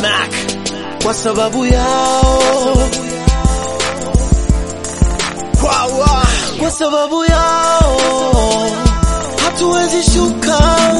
Mac kwa sababu yao Wawa. kwa sababu yao hatuwezi shuka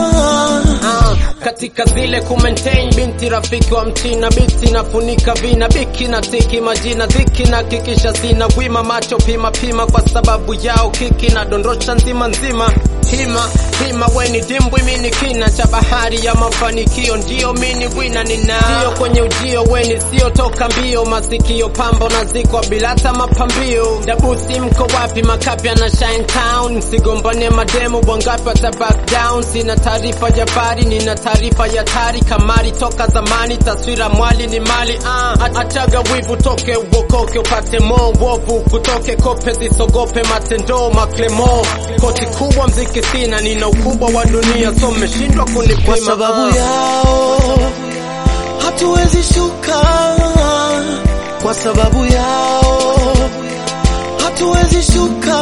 Ah, katika zile kumaintain binti rafiki wa mchina biti nafunika vina biki na tiki majina dhiki na kikisha sina wima macho pima pima kwa sababu yao kiki na dondosha nzima nzima hima hima weni dimbwi mini kina cha bahari ya mafanikio ndio mini wina nina ndio kwenye ujio weni sio toka mbio masikio pambo na zikwa bila hata mapambio dabusi mko wapi makapi na shine town msigombane mademo bwangapi wata back down sina taarifa ya bari nina taarifa ya tari kamari toka zamani taswira mwali ni mali uh. achaga wivu toke uokoke upate mo wovu kutoke kope zisogope matendo maklemo koti kubwa mziki sina nina ukubwa wa dunia so mmeshindwa kunipima kwa sababu uh. yao hatuwezi shuka kwa sababu yao hatuwezi shuka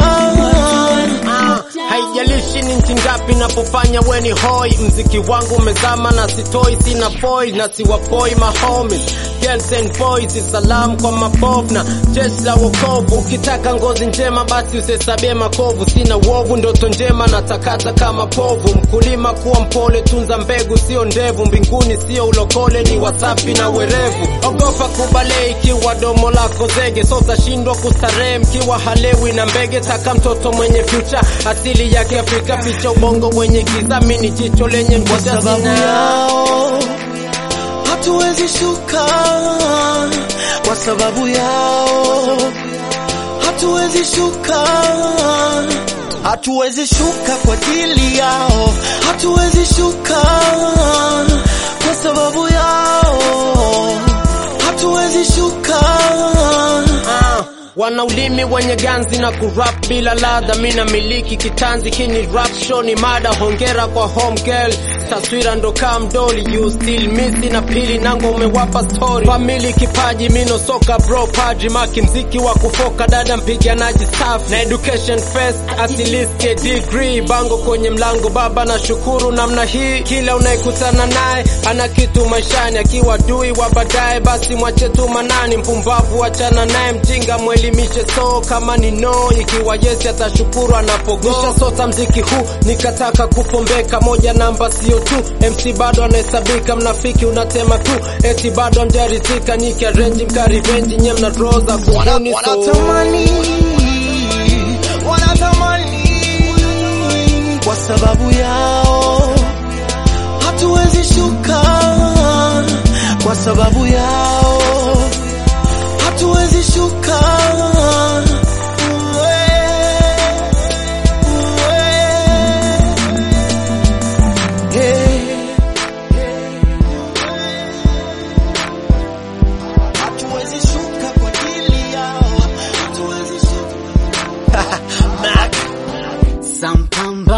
Ah, haijalishi ni nchi ngapi napofanya weni hoi mziki wangu umezama na sitoi sina foil na siwapoi mahomi girls and boys salam kwa mabovu na jeshi la wokovu ukitaka ngozi njema basi usesabie makovu sina uovu ndoto njema na takata kama povu mkulima kuwa mpole tunza mbegu sio ndevu mbinguni sio ulokole ni wasafi na werevu ogopa kubale ikiwa domo lako zege so utashindwa kustarehe mkiwa halewi na mbege taka mtoto mwenye future asili ya kiafrika picha ubongo wenye giza mini jicho lenye kwa ngoja sababu sina yao hatuwezi shuka kwa sababu yao hatuwezi shuka hatuwezi shuka kwa ajili yao hatuwezi shuka kwa sababu yao hatuwezi shuka Ah, wana ulimi wenye ganzi na kurap bila ladha, mina miliki kitanzi kini rap show ni mada. Hongera kwa home girl, taswira ndo kama mdoli, you still missing na pili nango umewapa story. Family kipaji mino soka bro padri maki mziki wa kufoka dada mpiganaji staff na education first at least get degree bango kwenye mlango baba na shukuru namna hii kila unayekutana naye ana kitu maishani akiwa dui wa baadaye basi mwache tu manani mpumbavu achana naye mjinga mwelimishe so kama ni no ikiwa yesi atashukuru anapogo sota mziki huu nikataka kupombeka moja namba sio tu MC bado anahesabika mnafiki unatema tu eti bado mjarizika nikiarenji mkarivenji nye mna roza kuhuni so wanatamani wanatamani kwa sababu yao hatuwezi shuka kwa sababu yao hatuwezi shuka Hatuwezi shuka kwa ajili yao, hatuwezi shuka. Mac. Sampamba